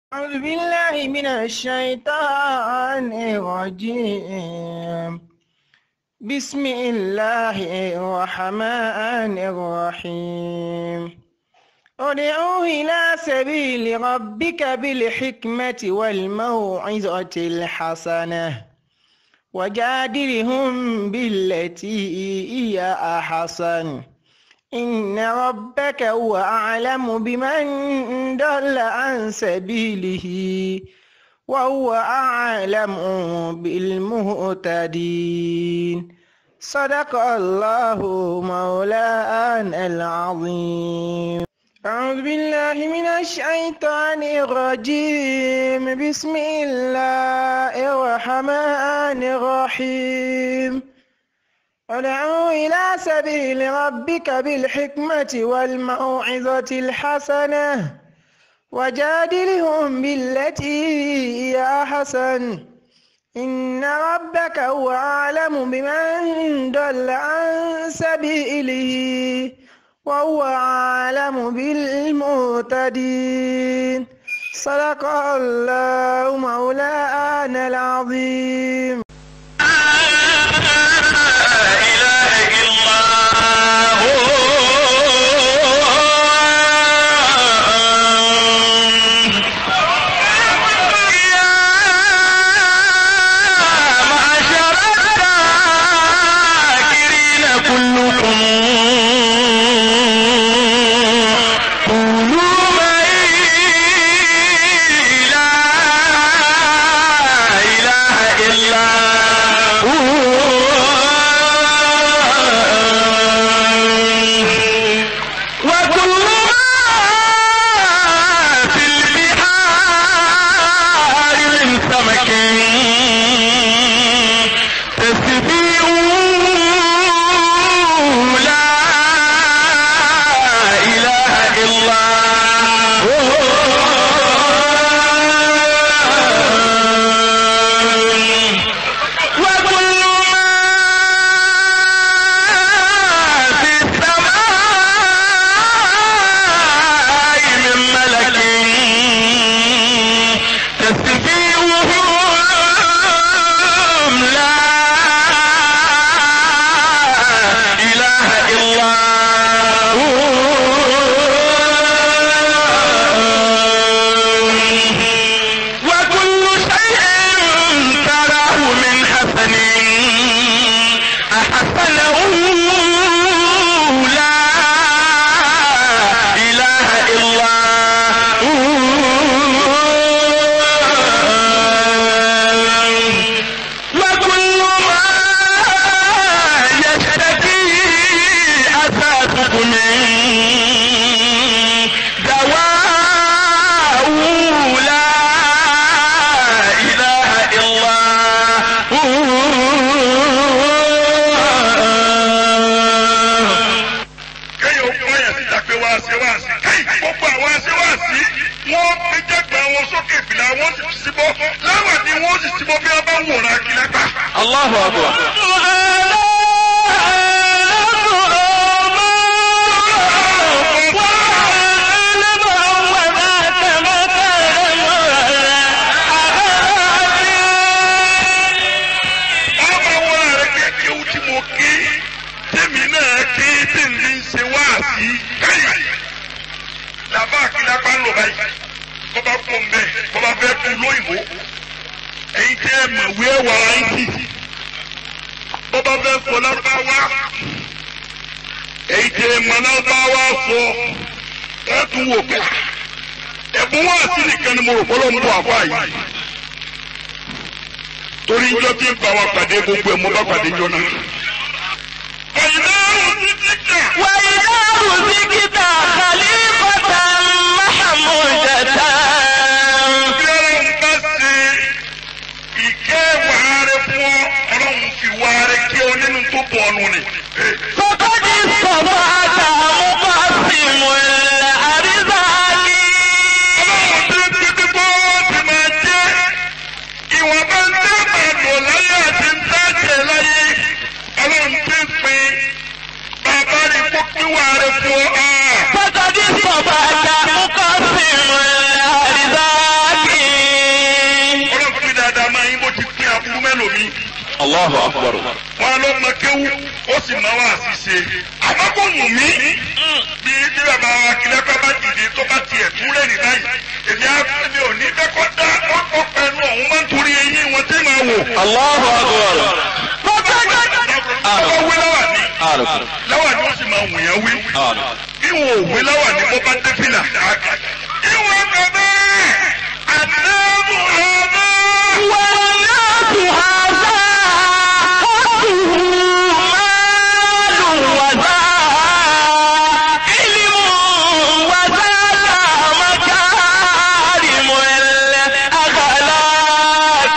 أعوذ بالله من الشيطان الرجيم بسم الله الرحمن الرحيم ادعو إلى سبيل ربك بالحكمة والموعظة الحسنة وجادلهم بالتي هي أحسن إن ربك هو أعلم بمن ضل عن سبيله وهو أعلم بالمهتدين صدق الله مولانا العظيم أعوذ بالله من الشيطان الرجيم بسم الله الرحمن الرحيم ادعو إلى سبيل ربك بالحكمة والموعظة الحسنة وجادلهم بالتي هي أحسن إن ربك هو أعلم بمن ضل عن سبيله وهو أعلم بالمهتدين صدق الله مولانا العظيم Allahu akbar. bọ́bá kú mbẹ́ bọ́bá fẹ́ kú lóyìnbó ẹ̀yin tẹ́ ẹ mọ̀ wí ẹ̀wà ayé bọ́bá fẹ́ sọ lárúbáwá ẹ̀yin tẹ́ ẹ mọ̀ lárúbáwá sọ ẹ tún wò pé ẹ̀bùn wá sí nìkan ni mo rò fọlọ́ ń bọ̀ àfọ àyè torí njọ́ tí ń bá wa pàdé gbogbo ẹ̀ mo bá pàdé njọ́ náà. wàyíláàrú sí kíkà. wàyíláàrú sí kíkà kàlífàtà mahamudata. bọ̀ọ̀nù ni. Kọ́kọ́dí sọ̀rọ̀ àtàwọn bá sì mú ilẹ̀ àríṣàlì. Ọlọ́run tí ń títí bó ti máa jẹ́ ìwọ̀nba ń tẹ́ máa lò láyé àti ń tẹ́jẹ̀ láyé. Ọlọ́run tí ń pin bàbá rí kó pínwá rẹ̀ fún ọ. Kọ́kọ́dí sọ̀rọ̀ àtàwọn bá sì mú ilẹ̀ Allahu akbar. wọn lọ mọ kéwú ó sì máa wá àṣìṣe àmọ́ kò wù mí bí bí bàbá wa kílẹ̀ kọ́ bá dìde tó bá tiẹ̀ tún lẹ́nu báyìí èmi á mi ò ní fẹ́ kọ́ dá ọkọ̀ pẹ̀lú ọ̀hún máa ń torí eyín wọn tí màá wò. Allahu akbar. ọkọ̀ wí láwà ní Àlùkò. láwà ní ó sì máa wù yẹn wí. Àlùkò. ìwọ̀n òwe láwà ní bó bá dé fìlà. ìwọ̀n bàbá àdáàbò ọ̀bá. والناس هذا حسه مال وذا علم وذا مكارم الأخلاق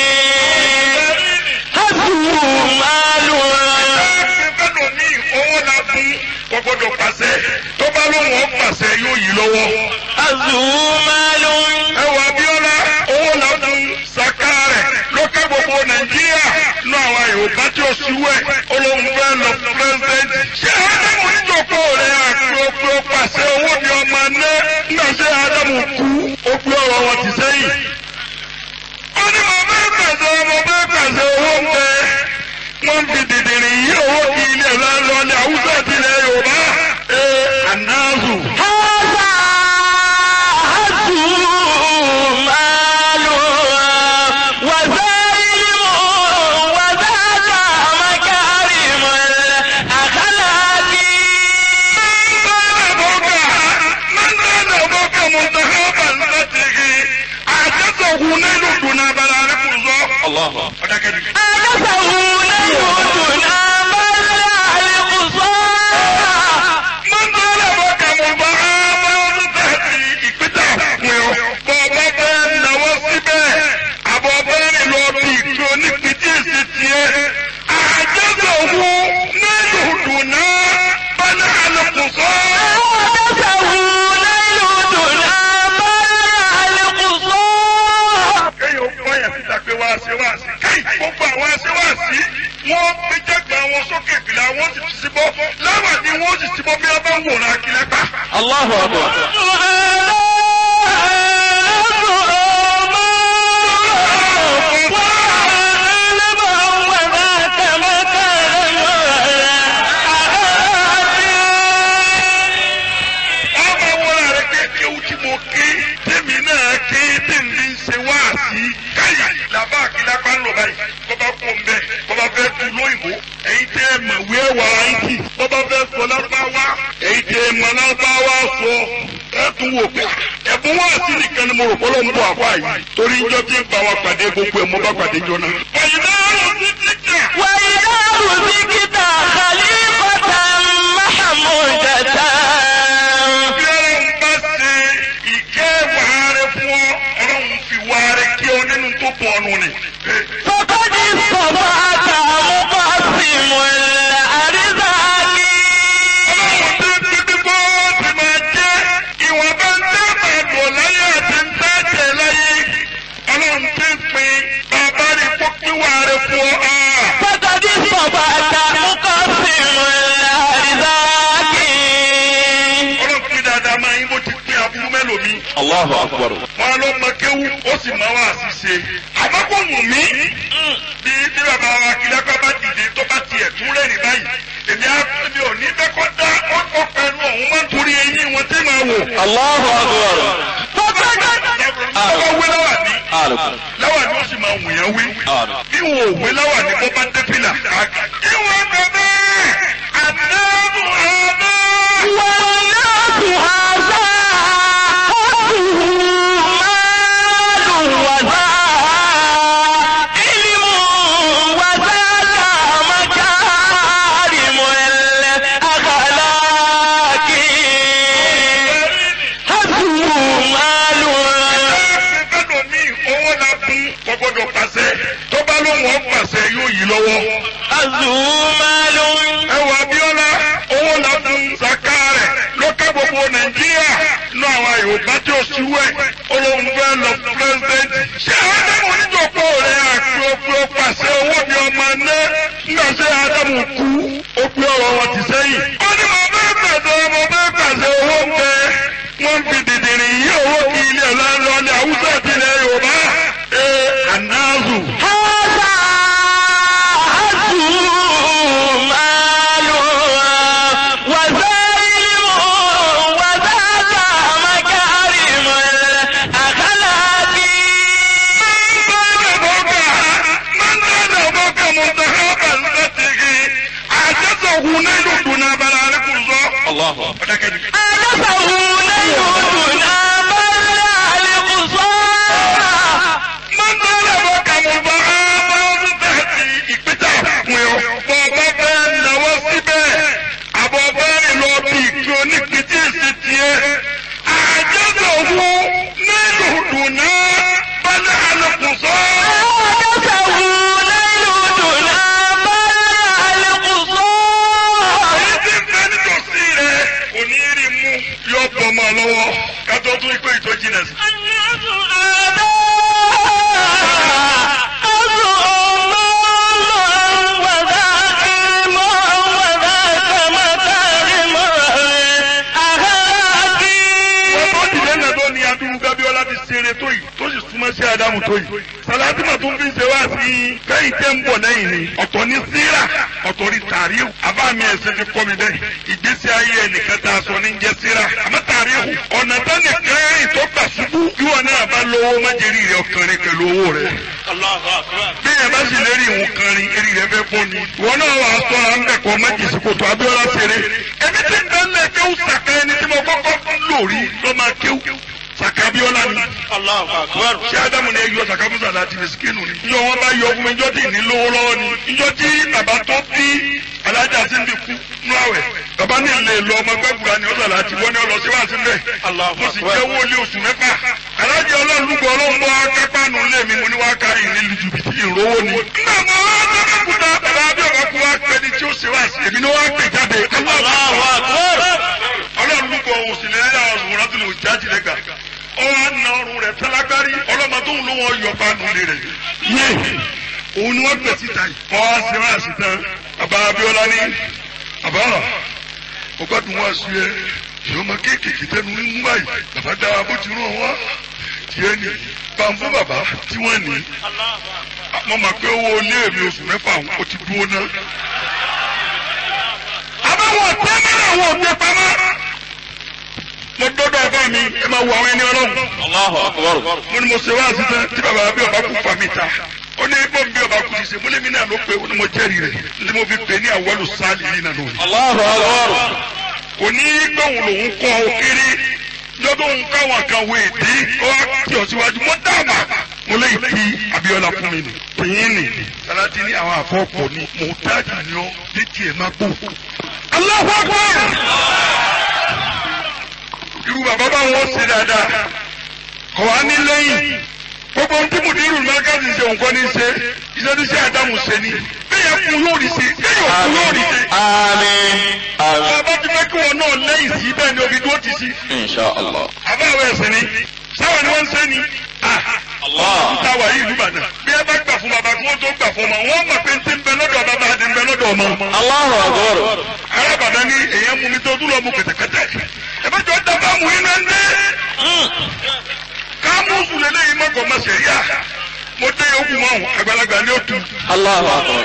حسه مال gbẹ́dọ̀ ní owó la fún kò gbọ́dọ̀ pàṣẹ tó bá lóun ó pàṣẹ yóò yí lọ́wọ́. حسه مال ẹ wọ Abíọ́lá owó la fún saka rẹ̀ lókè gbogbo Nàìjíríà nú àwọn Yorùbá tí ó ṣíwẹ̀ olóhùn fẹ́ lọ pírẹsidẹ́ntì. ṣé Ádámù níjòkó rẹ̀ àpò pàṣẹ owó ni ọmọ ná nígbà tí Ádámù kú ó gbé ọ̀rọ̀ wọn ti sẹ́yìn. ó ní mo bẹ́ẹ̀ pàṣẹ mo bẹ́ẹ̀ pàṣẹ owó ń bẹ wọ́n fi dìdìrì yí owó kí ilé lọ́lọ́ ní Haúsá ti ilẹ̀ Yorùbá. ee anáàzù. هذا حسه مال وذا علم وذا مكارم الأخلاق من كان أبوك منتخبا لته أعجزه نيل دون بلارك الله الله أنسه ليهدنا بل القصار من كان أبوك مبعاما تهدي إكبتا bọ́ọ̀bá bẹ́ẹ̀ náwó síbẹ̀ àbọ̀ bẹ́ẹ̀ lọ bí ìkíni pìtì èsì tiẹ̀ àjẹsọ̀ wù nílùú dùnà bẹ́ẹ̀ àlùkùsọ́. أنسه ليهدنا بل القصار kéèyàn ó báyà síta pé wá ṣe wá sí káì gbogbo àwọn ṣe wá sí wọn gbé jẹgbẹ àwọn sókè ìpìlẹ̀ àwọn sì ti síbọ láwà ni wọn sì síbọ bí wọn bá ń wòran akílẹgbà. الله أكبر ọmọ wọn rẹ kéèké ó tí mo ké tèmi náà ké tèmi ń ṣe wá sí káyà làbá akílẹgbà ń lò báyìí bọba kó ń bẹ bọba fẹ́ tu lóyìnbó èyí tẹ ẹ mọ̀ wí ẹwà ayíǹtì bọba fẹ́ sọ lábáwá èyí tẹ ẹ mọ̀ lábáwá sọ ẹ tún wò pé ẹ̀bùn wá sí nìkan ni mo rò pé ló ń bọ̀ àfa yìí torí njọ́ tí ń bá wa pàdé gbogbo ẹ̀ mo bá pàdé jọ náà. ọ̀yìnbá ọ̀rọ̀ ti ti jà. وإذا رزقت خليفة محمودة bí ọlọ́run bá ṣe ìkẹ́ wàhálà fún ọ ọlọ́run fi wàhálà kí ọ nínú tó pọ̀ ọ̀nù ni. فقد استطعت مقسم الأرزاق ọlọ́run tó ń dídí bó ti máa jẹ́ ìwọ̀n bá ń tẹ́ máa lò láyé àti ń tẹ́ tẹ̀ láyé. ọlọ́run tó ń pin bàbá rí kó pín wàhálà fún ọ. Ah! فقد استطعت مقسم الأرزاق ọlọ́run fi dáadáa máa yín bó ti pín aburú mélòmí. الله أكبر wọn lọ mọ kéwú ó sì máa wá àṣìṣe. àmọ́ kò wù mí. bí bí bàbá wa kílẹ̀ kọ́ bá dìde tó bá tiẹ̀ tún lẹ́rìí báyìí. èmi á mi ò ní fẹ́ kọ́ dá ọkọ̀ pẹ̀lú ọ̀hún máa ń torí eyín wọn tí màá wò. الله أكبر ọkọ̀ wé láwà ní. أعلم láwà ní ó sì máa wù yẹn wí. أعلم bí wọn ò wé láwà ní bó bá dé fìlà. ìwọ̀n bàbá àdáàbò ọ̀bá. والناس هذا حسه مال وذا علم وذا مكارم الأخلاق حسه مال gbẹ́dọ̀ ní owó la fún kò gbọ́dọ̀ pàṣẹ tó bá lóun ó pàṣẹ yóò yí lọ́wọ́. حسه مال ẹ wọ Abíọ́lá owó la fún saka rẹ̀ lókè gbogbo Nàìjíríà nú àwọn Yorùbá tí ó ṣíwẹ̀ olóhùn fẹ́ lọ pírẹsidẹ́ntì. ṣé Ádámù níjòkó rẹ̀ àpò pé pàṣẹ owó ni ọmọ ná nígbà tí Ádámù kú ó gbé ọ̀rọ̀ wọn ti sẹ́yìn. ó ní mo bẹ́ẹ̀ pàṣẹ mo bẹ́ẹ̀ pàṣẹ owó ń bẹ wọ́n fi dìdìrì yí owó kí ilé lọ́lọ́ ní Haúsá ti ilẹ̀ Yorùbá. ee anáàzù. هذا ọ̀dàkẹ́ ni. mọ́tòlá bọ̀ kàmùbá ọmọdún tẹ̀sí ìpítà fún ọ. bọ̀bọ̀ bẹ́ẹ̀ náwó síbẹ̀ àbọ̀ bẹ́ẹ̀ lọ bí kí oníkìtì sí tiẹ̀. àjọsọ̀ wo nínú dùnà bẹ́ẹ̀ alùpùpù. èyí tí ń bẹ nítòsí rẹ̀ kò ní rí mú yọ bọ̀ ọmọ lọ́wọ́ kátó tún ikú ìtọ́jú náà sí. wọ́n tó dìde náà tó ní adúlù gábíọ́lá ti ṣeré tó yìí tó sì súnmọ́ sí ádámù tó yìí. sàlátìmọ̀ tó ń fi ṣe wá sí i kẹ́yìn tẹ́ ń bọ̀ lẹ́yìn ni ọ̀tọ̀ ní síra ọ̀tọ̀ ní tàríhù àbá mi ẹ̀sẹ̀ ti kọ́ mi bẹ́ẹ̀ ìgbésí ayé ẹnìkan tá a sọ ní jẹ́ síra àmọ́ tàríhù ọ̀nà tánì kẹ́yìn tó gbà ṣubú kí wọn náà bá lówó májèrí rẹ ọkànrin pẹ̀lú owó rẹ. bí ẹ bá sì lérí ìwọ̀n kànrin eré rẹ fẹ́ fún ni. ìwọ náà wà á sọ̀rọ̀ à ń bẹ̀ kọ́ májèsí kòtò abíọ́lá ṣeré. èmi ti ń bẹ́ẹ̀ kéwù sàkà ẹni tí mo kọ́kọ́ lórí ló máa kéwù sàkà abíọ́lá ni. ṣé ádámù ni yọ sàkà fún sàlá ti mẹsìkínù ni. ìjọ wọn bá yọ fún mi ìjọ tí ì ní lówó lọ́wọ́ ni. ìjọ tí bàbá tó bí alájà sí ní kú nú àwẹ̀. bàbá ní ilé lọ ọmọ gbẹ́gbùrà ni ọ̀sán láti wọ́n ní ọlọ́sí wá sí mbẹ́. mo sì jẹ́ owó ilé oṣù mẹ́fà. alájà ọlọ́ọ̀lùgbọ̀ ọlọ́mọ akápánu lé mi mo ní wá kárí ìní jùbìtì ìrówó ni. nígbà mọ ọlọ́kùnrin bàbá abíọ́kọ̀ kú wá pẹ́ ni tí ó ṣe wá sí èmi ni wọ́n á pè jáde. ọlọ́ọ̀lùgbọ̀ òsì lẹ́yìn àwọn ọ̀sùn rátìlì òjájì lẹ́gà ọwọ́ àna ọrùn rẹ̀ tálágbárí ọlọ́mọ tó ń lò wọ́n yọ panu lé rẹ̀ yé òun ni wọ́n gbẹ̀ síta yìí. wọ́n á ṣe wá sí tán bàbá Abíọ́lá ní bàbá ọgọ́dún wá sí ẹ ìyá ọmọ kéékèèké tẹnu ń mú báyìí bàbá dára bó ti rán wá tiẹ̀ ní bàǹfù bàbá tí wọ́n ní mo mọ̀ pé owó ilé mi oṣù mẹ́fà ó ti dúró ná. àbáwọ̀ tẹ́ mẹ́rin àwọn òde pamọ́ mo dọ́dọ̀ ọba mi ẹ máa wo àwọn ẹni ọlọ́run. mo ní mo ṣe wá sísan tí bàbá bí ọba kú fa mi ta. ó ní bó ń bí ọba kú ṣe mo lé mi náà ló pé ó ní mo jẹ́rìí rẹ̀ ní mo fi pè ní àwọlù sáàlì yìí nànú. kò ní gbóhùn lòun kọ́ ọ kéré lọ́dún òun káwọn kan wo èdè ó wá kí ọ síwájú mo dáàbà mo lè kí Abíọ́lá fún mi nì. tìyín nì Sàlátì ní àwọn àfọ́pọ̀ ni mo dájú ni ọ létí ẹ̀ má gbó. Allahu Akbar irú bàbá bá wọn ṣe dáadáa kọ̀ wá ní lẹ́yìn gbogbo ohun tí mùdírù mẹ́kàdì ṣe nǹkan ní ṣe iṣẹ́ tí ṣe àdámù ṣe ni bẹ́ẹ̀ kú yóò rí ṣe bẹ́ẹ̀ yóò kú yóò rí ṣe. Àmín. Àmín. bàbá ti fẹ́ kí wọn náà lẹ́yìn sí bẹ́ẹ̀ ni omi dúró ti sí. Insha Allah. àbáwọ̀ ẹ̀sìn ni sáwọn ni wọ́n ń ṣe ni. ta wà yìí ìlúbàdàn bí ẹ bá gbà fún bàbá kí wọ́n tó gbà fún ọmọ wọ́n mọ̀ pé ń ti ń bẹ lọ́dọ̀ bàbá àti ń bẹ lọ́dọ̀ ọmọ. Allahu Akbar. arábàdàn ní èèyàn mú mi tó tún lọ mú kẹ̀tẹ̀kẹ̀tẹ̀ ẹ̀fẹ́ jọ dábàá mú iná ń dé kámúsù lélẹ́yìn mọ́kàn má ṣe yá mo dé yòókù mọ́ ọ̀hún àgbàlagbà ní òtún. Allahu Akbar.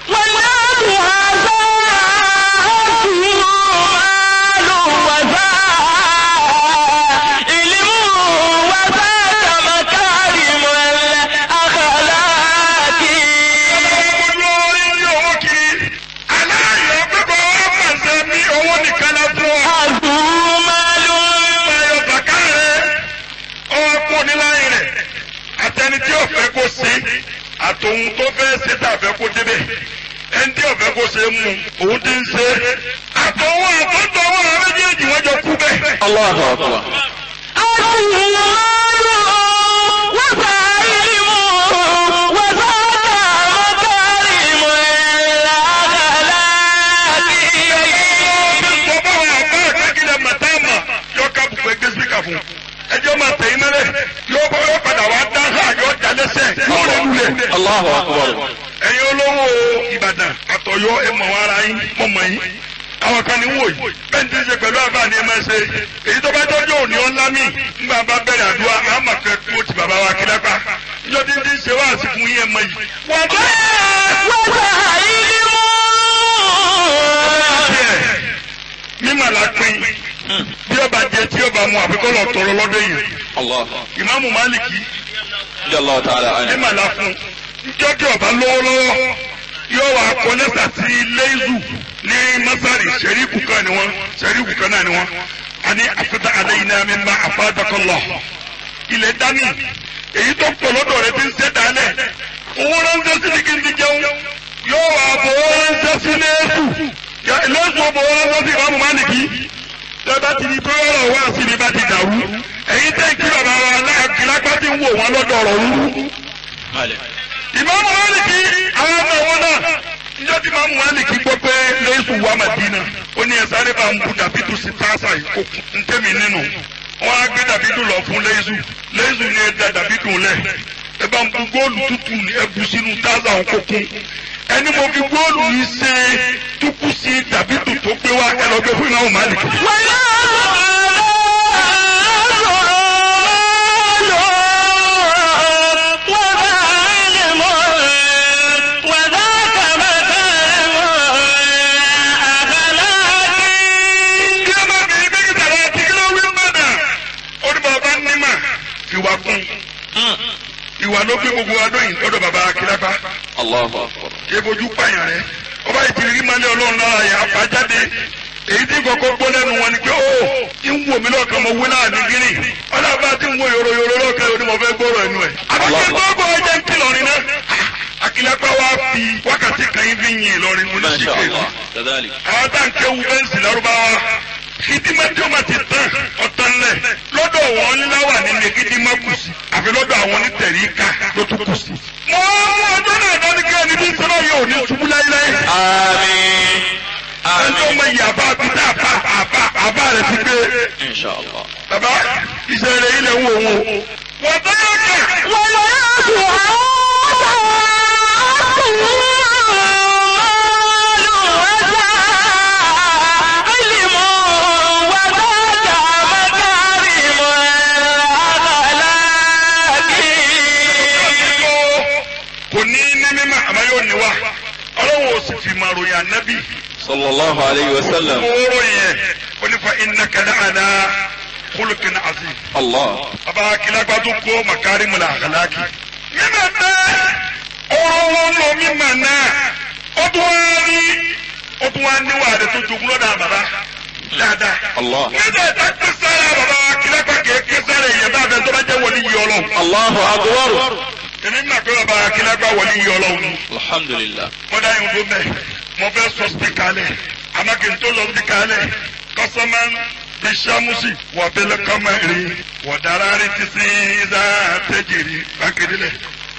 Gbogbo orí ní owó kiri. Aláìyọ̀ pípọ̀ wá pàṣẹ ní owó nìkan la fún ọ. Ayọ̀ bàkà rẹ̀ ọwọ́ kú níláyìn rẹ̀. Àtẹni tí ọ̀fẹ́ kó ṣe àtòun tó fẹ́ ṣe tàfẹ́ kó débẹ̀. Ẹni tí ọ̀fẹ́ kó ṣe mú òun ti ń ṣe. Àtọwọ́ àtọ́tọ̀wọ́ àwọn méjèèjì wọ́n jọ kú bẹ́ẹ̀. Allahu Akbar. Mo bá wọn àbá àkákìlẹ̀ màtáàmà yọ ká bùkún ẹgbẹ́ síkà fún. Ẹjọ́ máa tẹ̀yìn mẹ́lẹ̀ yóò bá yóò padà wá dá sáà yóò já lẹ́sẹ̀ yóò rẹ̀ lulẹ̀. Allahu Akbar. ẹ̀yin olówó ìbàdàn àtọ̀yọ́ ẹ mọ̀ wọn ara yín mọ̀ mọ̀ yín àwọn kan ní wò yìí bẹ́ẹ̀ ní ti ṣe pẹ̀lú àbá ni ẹ máa ṣe èyí tó bá tọ́jú òní ọ̀la mi nígbà bá bẹ̀rẹ̀ àdúrà á mà fẹ́ kó ti bàbá wa kí lápá níjọ́ tí ń ti ṣe wá àsìkò yín ẹ mọ̀ yìí. wọ́n bá tiẹ̀ mímọ̀ la pin bí ọba jẹ tí ọba mu àfikọ́ lọ tọrọ lọ́dọ̀ yìí Allah. ìmáàmù Málìkì Jallahu ta'ala anhu. mímọ̀ la fún njọ́ tí ọba lówó lọ́wọ́ yóò wá kọ́ lẹ́sà sí lézù ní masari sẹ́ríkù kan ni wọ́n sẹ́ríkù kan náà ni wọ́n ani afita alayna mimma afadakallah ilẹ̀ dání èyí tó pọ̀ lọ́dọ̀ rẹ ti ń ṣe dálẹ̀ owó ránṣẹ́ sí ni kí n ti jẹun yóò wà bò ó ránṣẹ́ sí lẹ́sù lẹ́sù bò ó ránṣẹ́ sí ìwà mọ̀mánìkì tẹ́bá ti di pé ọ̀rọ̀ wá sí ni bá ti dàrú èyí tẹ́ kí bàbá wa lápá ti ń wò wọ́n lọ́dọ̀ ọ̀rọ̀ rúrú ìmáàmù Málíkì àwọn ọmọ wọn náà níjọ́ tí ìmáàmù Málíkì gbọ́ pé lẹ́sù wà Màdínà ó ní ẹ̀sáré bá ń bu dàbídù sí táàsà yìí ń tẹ́mi nínú wọ́n á gbé dàbídù lọ fún lẹ́sù lẹ́sù ní ẹ̀dá dàbídù lẹ̀ ẹ bá ń bu góòlù tútù ní ẹbù sínú táàsà òun kókún ẹni mo fi góòlù yìí ṣe túkú sí dàbídù tó gbé wá ẹ lọ gbé fún ìmáàmù Málíkì. kí ló máa bẹ̀rẹ̀ bẹ́ẹ̀ tàrà àti kí ló wí mọ̀nà ó ní bàbá nímà ìwà kún ìwà ló gbé gbogbo adó yìí lọ́dọ̀ bàbá akílápá Allahu akbar. kí ebojú pààyàn rẹ ọba ìtìrí malẹ̀ ọlọ́run lára yà á jáde èyí tí kọ̀kọ́ gbọ́ lẹ́nu wọn ni pé ó ń wò mí lọ́kàn mo wí náà ní gírí ọlọ́ba tí ń wo yòrò yòrò lọ́kàn yóò ní mo fẹ́ gbọ́rọ̀ ẹnu ẹ̀. àbájá gbọ́gbọ́ ọjọ́ ń kí lọ́rin náà akílápá wa fi wákàtí kan yín fi yin Ìlọrin mo ní ما شاء síkè الله كذلك àwọn tá à ń kéwu bẹ́ǹsì lárúbáwá kìdímà tí ó ma ti tán ọ̀tán lẹ̀ lọ́dọ̀ wọn níláwà nínú kìdímà kù sí àfi lọ́dọ̀ àwọn onítẹ̀ríkà ló tún kù sí. mo mú ọjọ́ náà dání kí ẹni bí sọ́nà yóò ní ṣubú láíláí. آمين ẹni tó mọ iye àbá bíi àbá àbá àbá rẹ̀ ti gbé. إن شاء الله bàbá ìṣẹ̀lẹ̀ ilẹ̀ ń wò wò. wọ́n tó yóò kà. kò ní ní mímọ́ àmọ́ yóò ní wa ọlọ́wọ́ ò sì fi máa ròyìn ànábì. صلى الله عليه وسلم kóró yẹn ó ní fa innaka la'ala khuluqin azim. الله bàbá akílágbá tó kó makarimul akhlaqi. mímọ̀ náà ọ̀rọ̀ wọn lọ mímọ̀ náà ó tún wá ní ó tún wá níwà rẹ̀ tó jogún lọ́dà bàbá dáadáa. الله nígbà tá a ké sára bàbá akílágbá kì í ké sára èèyàn bá bẹ tó bá jẹ́ wọlé yìí ọlọ́run. الله أكبر èmi mà pé bàbá akílágbá wọlé yìí ọlọ́run ni. الحمد لله mo dá yín fún bẹ́ẹ̀ mo fẹ́ sọ spika lẹ̀ àmọ́ kí n tó lọ spika lẹ̀ kọ́sọ́mà bí sàmùsì wà bẹ́lẹ̀ kọ́mà rí wà dára rí ti sí ìdá tẹ́jìrì bákẹ́rẹ́ lẹ̀.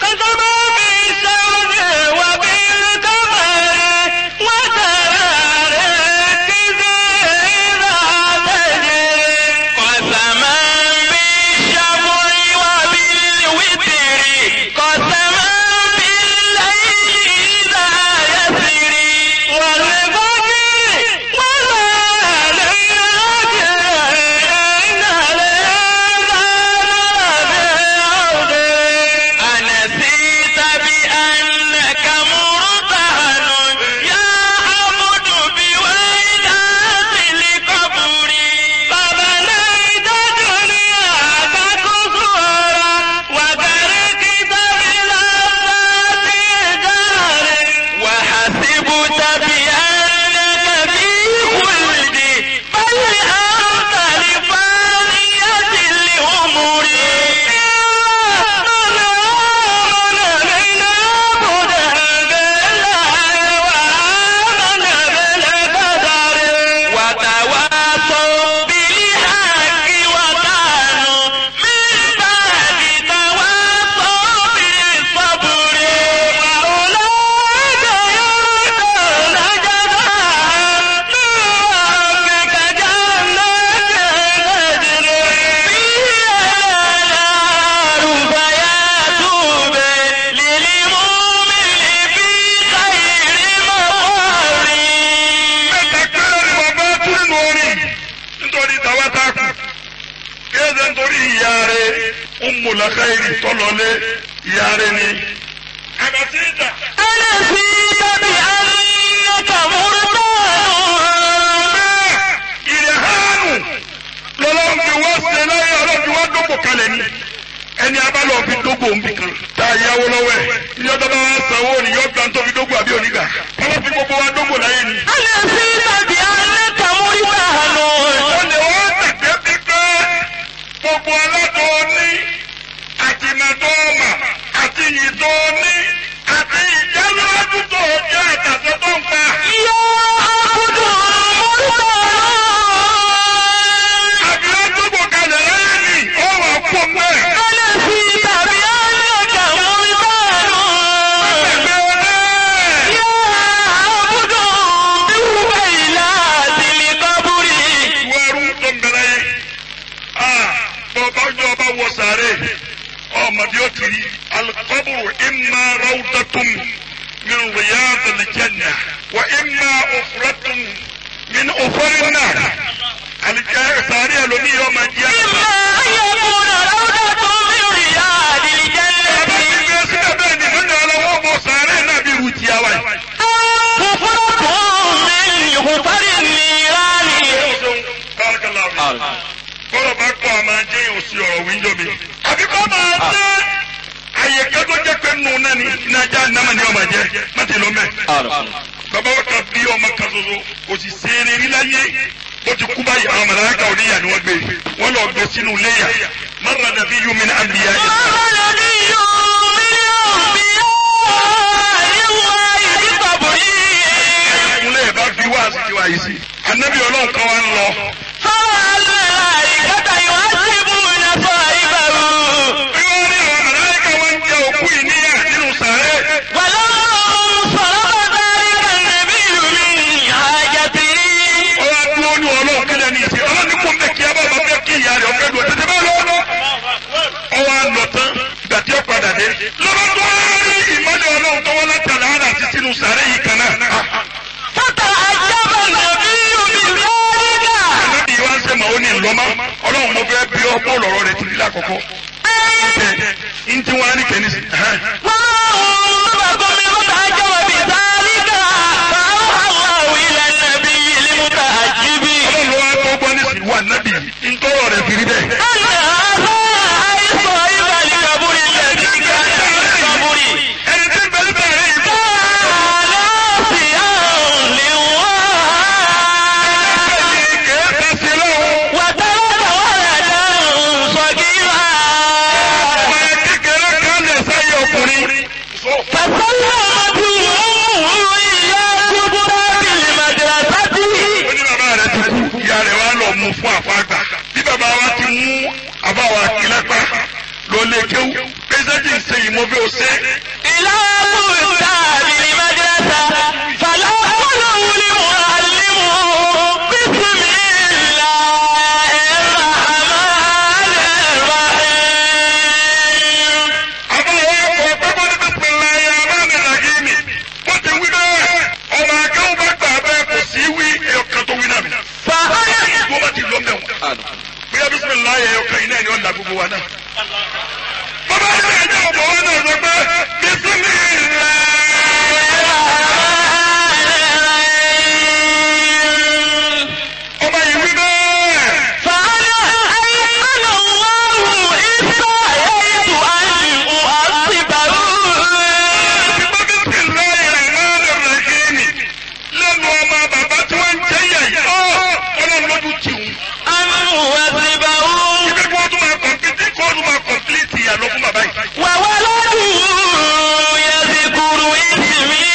أنسيت بأنك مرتهن يا عبد بويلات القبر فبنيت دنياك قصورا وتركت بلذات جار وحسبت بأنك في خلد بل أنت لفانية الأمور وتواصوا بالحق وكانوا من بعد تواصوا بالصبر وأولئك يؤتون جزاء من ربك جنات تجري فيها الأنهار فياتوب للمؤمن في خير مقر mẹ́ta péré ni bàbá tún nínú orin nítorí tàwa ta kù kéde nítorí ìyá rẹ̀ Ummul Khairi tọ́lọ́lé ìyá rẹ̀ ni. àbàtì ìjà. أنسيت بأنك مرتاح ìrẹ̀hánu lọ́lọ́run fi wá ṣe láyé ọlọ́run fi wá dókò kalẹ̀ ni ẹni abálọ̀ fi dógò ń bì kan tá a yáwó lọ́wọ́ ẹ̀ ní ọjọ́ bá wá sanwó ni yóò gbà ń tó fi dógò àbí onígbà wọ́n fi gbogbo wa dógò láyé ni. أليس بأنك مرتهن ó lè wọ́n tẹ̀gbẹ́ pípẹ́ gbogbo aládùn ní àti màdọ́ọ̀mà àti ìyìndọ́ ní àti ìjálọ́dún tó jẹ́ àtàtọ́ tó ń pa. يا عبد مرتهن àbí ó dógò kalẹ̀ láyé ni ó wà kó mẹ́. أليس بأنك مرتهن ẹgbẹ́ ọdẹ. يا عبد بويلات القبر ìwọ ẹrú tó ń bẹ̀rẹ̀ yẹn bọ́ọ̀bá ọjọ́ ọba wọ sàárè ọmọdé ó tiri alikọ́bùrù ìmà rawdatun min riyadil janna wa ìmà òfuratun min òfurrin náà alikẹ́ sàárè ẹlòmíì yóò máa jẹ́ إما أن يكون روضة من رياض Bàbá ti الجنة gbé síbẹ̀ bẹ́ẹ̀ ni nínú ọlọ́wọ́ bọ̀ sàárè náà bí irú tiẹ̀ wáyé. حفرة من حفر النيران Barakallahu. Bọ́lá bá kọ́ àmà jẹ́ òsì ọ̀rọ̀ wíńdò mi. Àbí kọ́ máa jẹ́ àyè kẹ́tọ́ jẹ́ pé nù náà ni ìnájà nàmà ni ọmọ jẹ́ má ti lọ mẹ́. Bàbá wa kan bí ọmọ kan ṣoṣo kò sì ṣeré rí láyé. Ó ti kú báyìí àwọn màláíkà oníyà ni wọ́n gbé. Wọ́n lọ gbé sínú léyà. Marra nabiyyun min anbiya قال نبي من أنبياء الله بقبره ìkúnlẹ̀ bá fi wá sí tiwa yìí sí. Ànábì ọlọ́run kan wá ń lọ. فرأى الملائكة يعذبون صاحبه Bí wọ́n rí àwọn màláíkà wọn ń jẹ òkú ìníyà nínú sàárẹ̀. ولما انصرف ذلك النبي من حاجته ọwọ́ dúró ní ọlọ́run kílẹ̀ ní ìsìn ọlọ́run ní kò ń bẹ kí abá bá fẹ́ kí ìyá rẹ̀ ọ̀fẹ́ lọ tètè bá lọ́wọ́. ọwọ́ àlọ́ tán ìgbà tí ó padà dé. lọ́wọ́ tó wá rí ìmọ̀lẹ̀ ọlọ́run tó wọ́n látàlá ara sí sínú sàárẹ̀ yìí kan náà. فتعجب النبي بذلك ànábì wa ń sẹ́ màá ó ní ìlọ́mọ́ ọlọ́run mo fẹ́ bí ọ bọ́ọ̀lù ọ̀rọ̀ rẹ̀ ti rí lákọ̀ọ́kọ́. ń tí wọ́n á ní kẹ́ni sí. وأمركم المتعجب بذلك فأوحى الله إلى النبي المتعجب ọlọ́run ló wá tó gbọ́ ní sí wa nábì ń tọrọ rẹ̀ fi rí bẹ́ẹ̀. أن هذا أي صاحب القبر الذي كان في القبر ẹni tí ń bẹ níbẹ̀ rẹ̀ yìí bọ́. كان ناسيا لله kèé tẹ̀sí lọ́wọ́. وترك ولدا صغيرا ọmọ kékeré kan lè sáyé ọkùnrin. فسلمته إياه كبرى بالمدرسة ó ní bàbá rẹ̀ ti kú ìyá rẹ̀ wá lọ mú fún àfàgbà bí bàbá wa ti mú àbáwá kílẹ́pà ló lé kéwú pẹ́sẹ́jì ń ṣe ìmọ̀fẹ́ òṣè. إلى بستان المدرسة فلا يقوله المعلم بسم الله الرحمن الرحيم àbáwá ọkọ̀ pápá ní bísímìlá yà má ní làgìmì wọ́n ti wí bẹ́ẹ̀ ọmọ akéwù bá gbà bẹ́ẹ̀ kò sí wí ẹ̀yọ̀kan tó wí náà mi. فأنا wọ́n bá ti lọ mẹ́ wọn. bóyá bísímìlá yà ẹ̀yọ̀kan yìí náà ni wọ́n là gbogbo wa náà. bàbá yìí náà jẹ́ ọ̀bọ̀ wọn náà sọ pé bísímìlá. ọmọ yìí wí bẹ́ẹ̀. فأنا أيمن الله استحييت أن أعصبه lẹ́nu ọmọ bàbá tí wọ́n ń jẹ́ yẹ̀ yìí ọ́ ọlọ́run lójú tì wọ́n. أن أعصبه ibi kí wọ́n tún máa kọ̀m̀pìtì kí wọ́n tún máa kọ̀m̀pìtì ìyàlọ́ fún bàbá yìí. وولده يذكر اسمي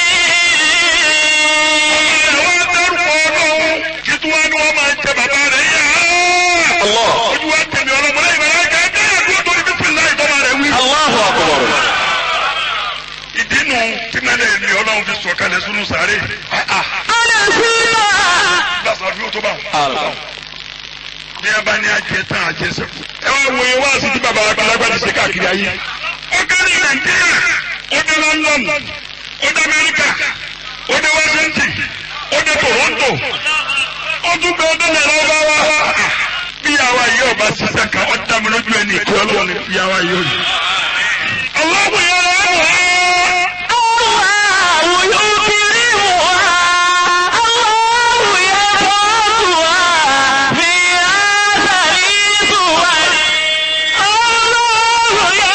àwọn dárúkọ ọlọ́run kí tí wọ́n ní wọ́n máa jẹ bàbá rẹ̀ yá. ojú wa tẹ̀mí ọlọ́mọ láyé bàbá yìí kẹ́ ẹ́ dúró torí bí fìlà ìtọ́ba rẹ̀ wí. Allahu akbar. ìdí nu tí mẹ́lẹ̀ mi ọlọ́run fi sọ̀kalẹ̀ sínú sàárè. أنا فيما lásán fi ó tó bá wọn. ní ẹ bá ní ajẹ tán ajẹ sẹkù. ẹ wá wo ewa sí ti bàbá àgbàlagbà ti ṣe káàkiri ayé. ó kárí nàìjíríà ó dé london ó dé amẹ́ríkà ó dé washington ó dé toronto ó tún bẹ ọdún náírà ọba wa. bí àwa yìí ọba ṣiṣẹ́ kan ó dá mi lójú ẹni ìkọ́ ọlọ́run ní bí àwa yìí ó yìí. ọlọ́run yẹn lọ́wọ́ wá. الله يكرمها الله يرفعها في آخر صور الله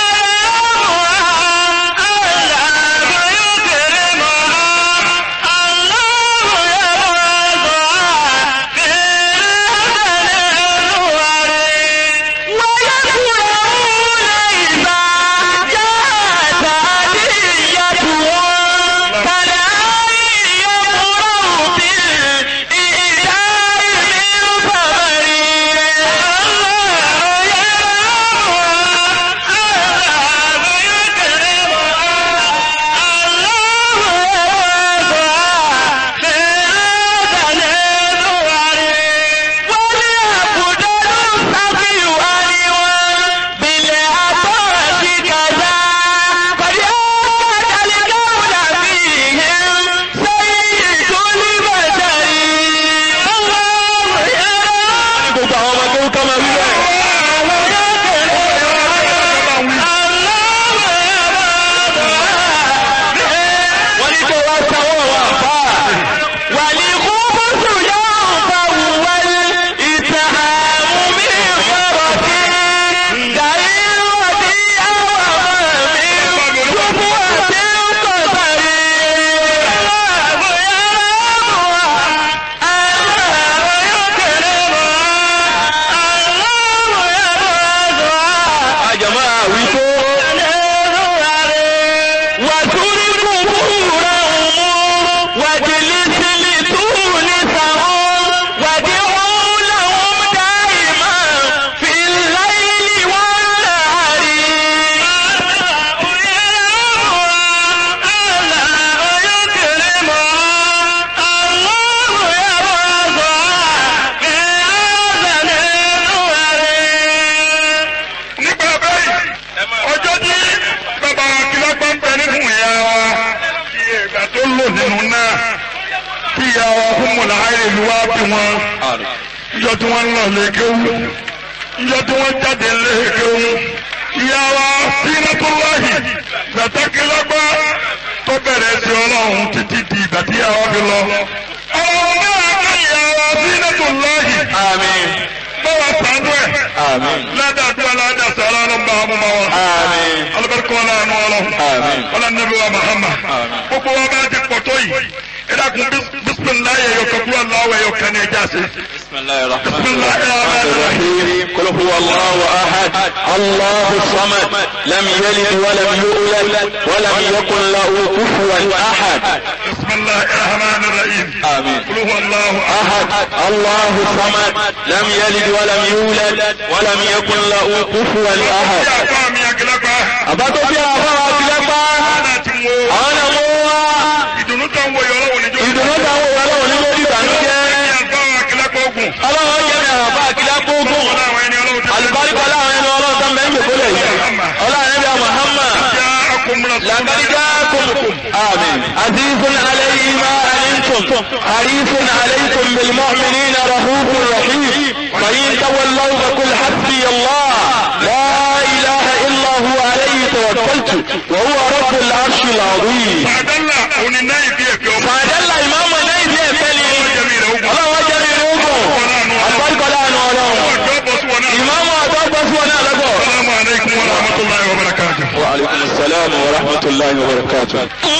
ìyá wa fún mọ̀láhàyè ìlú wa bí wọn ìjọ tí wọ́n ń lọ lè kéwú ìjọ tí wọ́n jáde lè kéwú ìyá wa sínátúláhì gbàtàkìlágbá tó bẹ̀rẹ̀ sí ọlọ́run títí di ìgbà tí ìyá wa fi lọ. ọlọ́run náà ká ìyá wa sínátúláhì Àmín. báwa sànú ẹ̀ Àmín. ládàá ládàá sàrà ló ń bá ọmọ wa. Àmín. alibarika wala anu wala. Àmín. wala nabi wa Muhammad. gbogbo wa bá ti pọ̀ tó yìí. ẹ dákun bisimilayi ẹ̀yọ kakú aláwọ̀ ẹ̀yọ kan ní ẹja sí. بسم الله الرحمن بسم الله الرحمن الرحيم قل هو الله أحد الله الصمد لم يلد ولم يولد ولم يكن له كفوا أحد بسم الله الرحمن الرحيم. آمين. قل هو الله احد. أحد الله الصمد لم يلد ولم يولد ولم يكن له كفوا bí أحد àpá mi àgìlápá. àbátó bí àwọn akílẹ́pá ọ̀nà tí mo àwọn náà mú wá ìdùnnú tó ń wo yọ̀rọ̀ wò níjọ́. ìdùnnú táwọn òwe ọlọ́run ní lórí ìbànújẹ́ ní àgbà àgìlápá ogun. ọlọ́run jẹ́ mi àwọn bá akílẹ́pá ogun wọ́n láwọn ẹni ọlọ́run ti alùbáríkọ láwọn ẹni ọlọ́run tó ń bẹ ń jòkólẹ̀ yìí ọlọ́run ẹbí Muhammad já akọmúlá لقد جاءكم آمين عزيز عليه ما أنتم حريص عليكم بالمؤمنين رؤوف رحيم فإن تولوا فقل حسبي الله لا إله إلا هو عليه توكلت وهو رب العرش العظيم Fàdálà òní náà ìdí ẹ̀fẹ́ ọmọ. فجل إمام نيدي فلي Jẹ́mi rẹ̀ ogun. الله وجل يروكم أتبارك الله نورهم Ọjọ́ bọ̀ sí wọn náà. إمام أتبارك سوانا لكم Assalamu alaikum wa rahmatullahi wa barakatuh. وعليكم السلام ورحمة الله وبركاته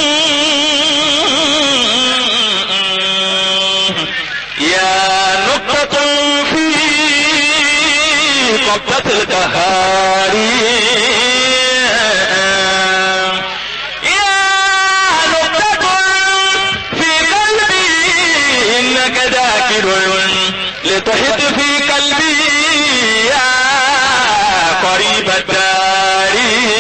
يا نقطة في قبضة القهار يا نقطة في قلبي إنك ذاكر لتحط في قلبي يا قريب الدار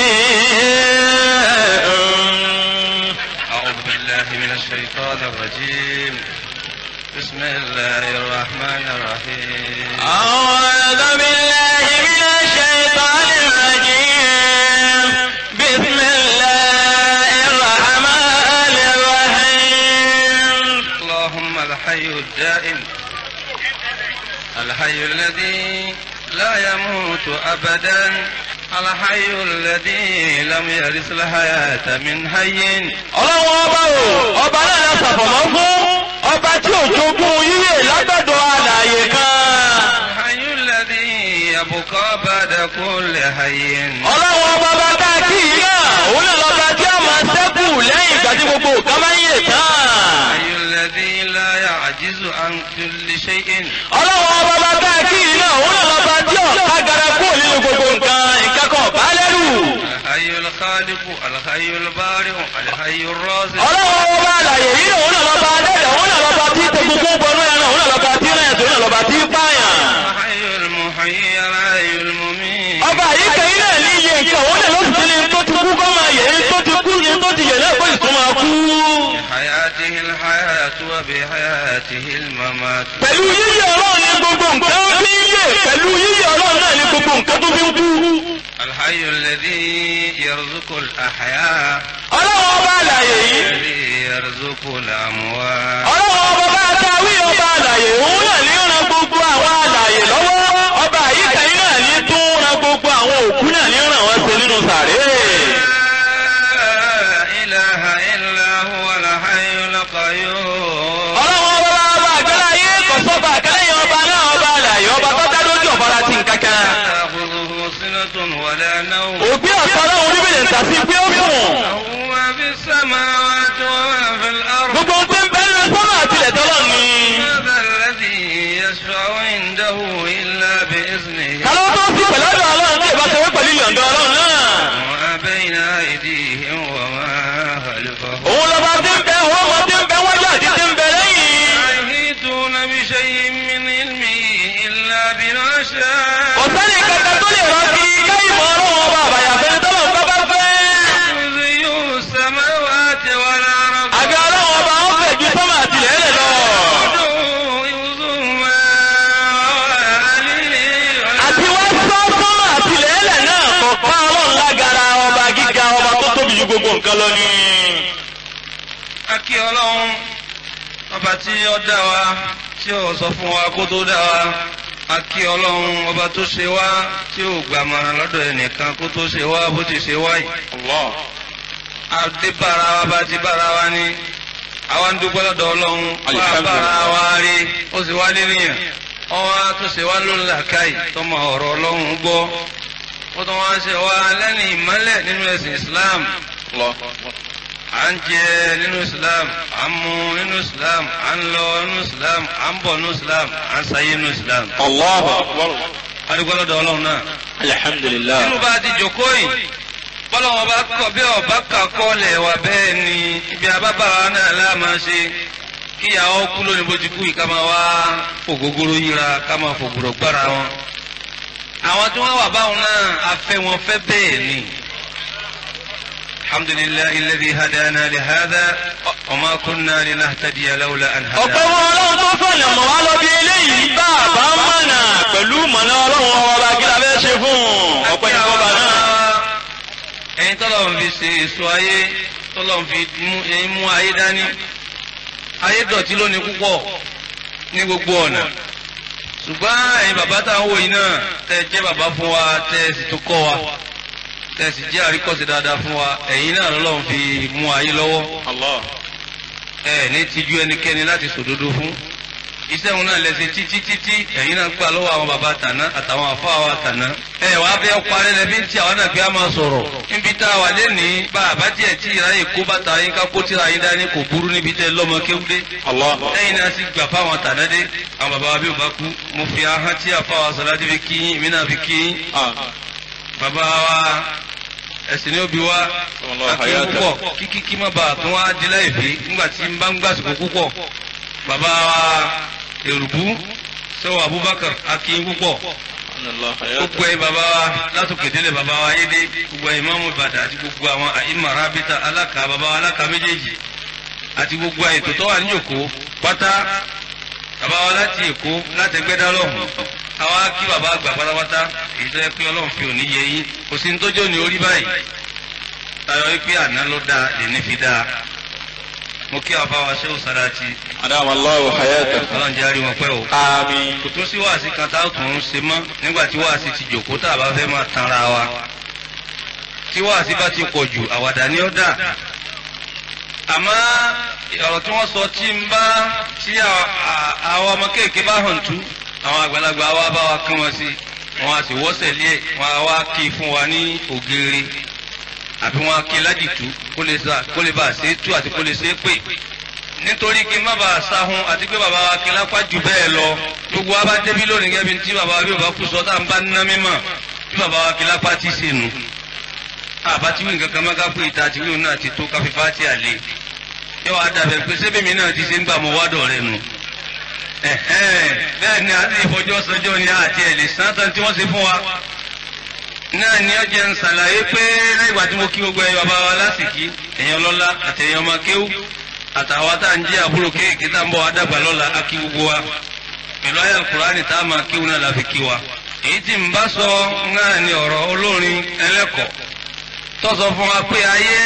أعوذ بالله من الشيطان الرجيم بسم الله الرحمن الرحيم أعوذ بالله من الشيطان الرجيم بسم الله الرحمن الرحيم اللهم الحي الدائم الحي الذي لا يموت أبدا الحي الذي لم يرث الحياة من حي ọlọ́run ọba o ọba náà la ṣàfọ̀mọ́ fún ọba tí ò jogún yíyè lágbàdo àlàyé kan الحي الذي يبقى بعد كل حي ọlọ́run ọba bá dá kí i náà òun náà lọ́ba tí a máa ṣẹ́kù lẹ́yìn ìgbà tí gbogbo nǹkan máa ń yè tán. الحي الذي لا يعجز عن كل شيء ọlọ́run ọba bá dá kí i náà òun náà lọ́ba tí ọ̀ká gara kúrò nínú gbogbo nǹkan nǹkan kan bá lẹ́rù. الحي الخالق الحي البارئ الحي الرازق ọlọ́run ọba àlàyé yìí náà òun náà lọ́ba adẹ́dẹ̀ òun náà lọ́ba tí tegungun bọnú ẹran òun náà lọ́ba tí rẹ̀ òun náà lọ́ba tí pààyàn. الحي المحيي الحي المميت ọba yìí kẹ́yìn náà ní iye nǹkan òun náà ló sì ti ní tó ti kú kọ́ máa yẹ ní tó ti kú ní tó ti yẹ náà kó sì tún máa kú. بحياته الحياة وبحياته الممات pẹ̀lú yíyí ọlọ́run ní gbogbo nǹkan fi ń yè pẹ̀lú yíyí ọlọ́run náà ní gbogbo nǹkan tó fi ń kú. الحي الذي يرزق الأحياء ọlọ́run ọba àlàyé yìí الذي يرزق الأموات ọlọ́run ọba bá dáwí ọba àlàyé òun náà ní ran gbogbo àwọn àlàyé lọ́wọ́ ọba yìí kẹ́yìn náà ní tún ran gbogbo àwọn òkú náà ní ràn wọ́n ṣe nínú sàré. لا إله إلا هو الحي القيوم ọlọ́run ọba bá ọba àgbẹ̀lá yé kọ̀sọ́ba àkẹ́lẹ́yìn ọba náà ọba àlàyé ọba tó dá lójú ọ̀fọ́ra ti nǹkan kan. لا تأخذه سنة ولا نوم òbí ọ̀sán ọlọ́run níbẹ̀rẹ̀ ń tàbí pé ó sùn. له ما في السماوات وما في الأرض gbogbo ohun tí ń bẹ nínú sọ́nà àtìlẹ̀ tọ́lọ̀ ni. هذا الذي يشفع عنده إلا بإذنه kálọ́ tó sì pẹ̀lú ọ̀dọ̀ ọlọ́run tí ìbá ṣe wé pẹ̀lú ìyọ̀ǹda ọlọ́run náà. وما بين أيديهم وما خلفهم òun lọ́ba tí ń bẹ òun ọmọ tí ń bẹ wájú àti tí ń bẹ lẹ́yìn. لا يحيطون بشيء من علمه إلا بما شاء ọ̀sẹ́ni kankan tó lè rántí káyìí mọ́ ọlọ́run ọba àbàyàfẹ́ ní tọ́lọ̀ nǹkan bá fẹ́. كرسي السماوات والأرض àga ọlọ́run ọba ó fẹ̀ ju sọ́mà àtìlẹ̀ ẹ̀lẹ̀ lọ. يوزهما عليه àti wá sọ sọ́mà àtìlẹ̀ ẹ̀lẹ̀ náà kọ̀ọ̀kan ọlọ́run lágara ọba gíga ọba tó tóbi ju gbogbo nǹkan lọ ni. akí ọlọ́run ọba tí ó dá wa tí ó sọ fún wa kó tó dá wa a kí ọlọ́run ọba tó ṣe wá tí ó gbàmọ̀ràn lọ́dọ̀ ẹnìkan kó tó ṣe wá bó ti ṣe wá yìí. Allah. adé bára wa bá ti bára wa ní àwa ń dúpẹ́ lọ́dọ̀ ọlọ́run bá Alhamdulillah. bára wa rí ó sì wá níyàn ọwọ́ tó ṣe wá ló ń là káyì tọmọ ọ̀rọ̀ ọlọ́run gbọ́ ó tún wá ṣe wá lẹ́nu ìmọ́lẹ̀ nínú ẹ̀sìn Islam Allah. à ń jẹ nínú Islam à ń mu nínú Islam à ń lọ nínú Islam à ń bọ̀ nínú Islam à ń sayé nínú Islam Allahu akbar. a dúpẹ́ lọ́dọ̀ ọlọ́run náà Alhamdulillah. nínú bá a ti jókòó yìí bọ́lọ́wọ́ bá kọ̀ bí ọba kà kọ́lẹ̀ wà bẹ́ẹ̀ ni ibi abábàrà náà láàmà ṣe kíyàwó kú lónìí bó ti kú yìí ká máa wá ògógóró yíra ká máa fògbòrò gbára wọn. àwọn tí wọ́n wà báwọn náà afẹ́ wọn fẹ́ bẹ́ẹ̀ ni. alhamdulillahi alladhi hadana li hadha wa ma kunna linahtadiya lawla an ọ̀pẹ́ hadana. wọn ọlọ́run tó fọ̀nà mọ̀ wá lọ bí eléyìí bá a bá mọ̀nà pẹ̀lú mọ̀nà ọlọ́run ọba kí la fẹ́ ṣe fún un ọ̀pẹ́ ní kọ́ba náà. ẹ̀yin tọ́lọ̀ ń fi ṣe èso ayé tọ́lọ̀ ń fi mú ẹ̀yin mú ayé dání ayé dọ̀tí lónìí púpọ̀ ní gbogbo ọ̀nà ṣùgbọ́n ẹ̀yin bàbá tá à ń wò yìí náà tẹ́ ẹ jẹ́ bàbá fún wa tẹ́ ẹ sì tún kọ́ wa tẹ́ ẹ sì jẹ́ àríkọ́sí dáadáa fún wa ẹ̀yin náà lọ́lọ́run fi mú ayé lọ́wọ́ Allah. ẹ ní tijú ẹnikẹ́ni láti sòdodo fún iṣẹ́ òun náà lẹ́sẹ̀ títí títí ẹ̀yin náà gbà lọ́wọ́ àwọn bàbá tàná àtàwọn àfa wa tàná. ẹ wàá fẹ́ parí lẹ́bí tí àwọn náà gbé á máa sọ̀rọ̀ níbi tá a wà lẹ́nìí bá a bá tiẹ̀ tí ìráyè kó bàtà yín ká kó tíra yín dání kò burú níbi tẹ́ lọ́mọ kéwúdé. Allah. lẹ́yìn náà sì gbà fáwọn tàná dé àwọn bàbá wa bí wọ́n bá kú mo fi ahọ́n tí àfa wa sọ̀rọ̀ fi kí yín èmi náà fi kí yín Ah. bàbá wa ẹ̀sìn ní òbí wa Allah akin hayata. púpọ̀ kíkí kí má bàa tún wá di láì fi nígbà tí n bá ń gbàsìkò púpọ̀ bàbá wa èrùbú sẹ́wọ̀n Abubakar akin púpọ̀ Allah gbogbo hayata. ẹ̀yin bàbá wa látòkè délẹ̀ bàbá wa ayédè gbogbo ẹ̀yin mọ́mú Ìbàdàn àti gbogbo àwọn àyímọ̀ arábítà aláka bàbá wa aláka méjèèjì àti gbogbo ètò tó wà ní Èkó pátá bàbá wa láti Èkó láti Ẹgbẹ́dá lọ́hùn àwa kí bàbá àgbà pátápátá èyí tó yẹ pé Ọlọ́run fi òní yẹ yín kò sí ní tójó ní orí báyìí tayọ wípé àná ló dáa lèní fi dáa mo kí àfa wa ṣé òsàrà ti Adama Allahu hayata. Ọlọ́run jẹ́ àríwọ̀n pẹ́ o Àmín. kò tún sí wáàsí kan tá a tún ń ṣe mọ́ nígbà tí wáàsí ti jòkó tá a bá fẹ́ máa tanra wa tí wáàsí bá ti pọ̀ jù àwàdà ni ó dà àmọ́ ọ̀rọ̀ tí wọ́n sọ tí ń bá tí à- à- àwọn ọmọ kéèké bá hàn tú àwọn àgbàlagbà wa bá wa kán wọn sí wọn a sì wọ́sẹ̀ lé wọn a wá kí fún wa ní ògèrè àbí wọn a kí ládìtú kó lè sá kó lè bá a ṣe é tú àti kó lè ṣe é pè nítorí kí n má bàa sáhun àti pé bàbá wa kí lápá jù bẹ́ẹ̀ lọ gbogbo wa bá débi lónìí gẹ́gẹ́ bí tí bàbá wa bí bàbá kú sọ tá à ń bá ná mímọ̀ bí bàbá wa kí lápá ti ṣe nù. àbá tí wí nǹkan kan má ká pé ìta àti wíwò náà ti tó káfí fáti àlè yóò wá dàbẹ̀ pé sébè mi náà ti ṣe ń gbà mọ́ wádọ̀ rẹ nù. ẹ̀hẹ́n, bẹ́ẹ̀ ni àti ìfọjọ́ sọjọ́ ni àti ẹ̀ lè sán tán tí wọ́n ṣe fún wa náà ni ọjọ́ ń ṣàlàyé pé lẹ́yìn ìgbà tí mo kí gbogbo ẹ̀yọ́ bàbá wa lásìkí èèyàn lọ́lá àti èèyàn ọmọ kéwú àtàwọn tá à ń jẹ́ àbúrò kéèké tá à ń bọ̀ wá dàgbà lọ́la á kí gbogbo wa pẹ̀lú ayé alukurani tá a máa kéwú náà la fi kí wa. èyí tí n bá sọ náà ni ọ̀rọ̀ olórin ẹlẹ́kọ̀ọ́ tó sọ fún wa pé ayé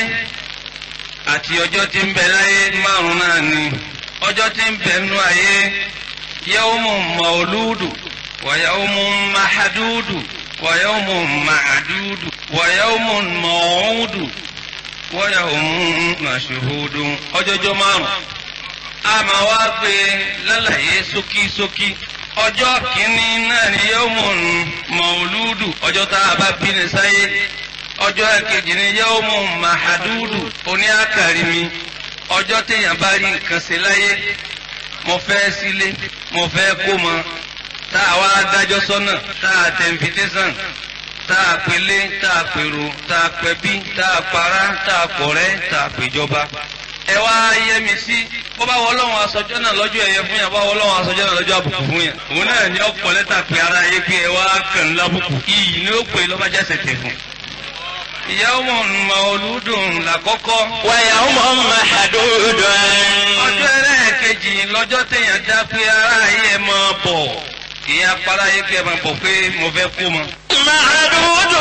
àti ọjọ́ tí ń bẹ láyé márùn náà ni ọjọ́ tí ń bẹ nú ayé yawmun mawludu wa yawmun mahadudu wa yawmun ma'dudu wa yawmun maw'udu wa yawmun mashhudun ọjọ́jọ́ márùn a máa wá pé lálàyé ṣókíṣókí ọjọ́ kìíní náà ni yawmun mawludu ọjọ́ tá a bá bí ní sáyé ọjọ́ kejì ni yawmun mahadudu oní àkàrí mi ọjọ́ téèyàn bá rí nǹkan ṣe láyé mo fẹ́ sílé mo fẹ́ kó mọ tá a wá dájọ́ sọ́nà tá a tẹ invitation tá a pelé tá a pèrò tá a pẹbí tá a para tá a pọ̀rẹ́ tá a pèjọba ẹ wá yẹ mi sí bó bá wọ lọ́wọ́ aṣọjọ́ náà lọ́jọ́ ẹ̀yẹ fún yàn bá wọ lọ́wọ́ aṣọjọ́ náà lọ́jọ́ àbùkù fún yàn òun náà ní ọ̀pọ̀ lẹ́tà pé ara yé pé ẹ wá kàn lábùkù iyì ni ó pè lọ́bàjá ṣẹ̀tẹ̀ fún. yawmun mawludun làkọ́kọ́ ويوم محدود ọjọ́ ẹlẹ́ẹ̀kejì lọ́jọ́ téèyàn dá pé ara yé ẹ máa bọ̀ kì í apara yé pé ẹ máa bọ̀ pé mo fẹ́ kú mọ́. معدود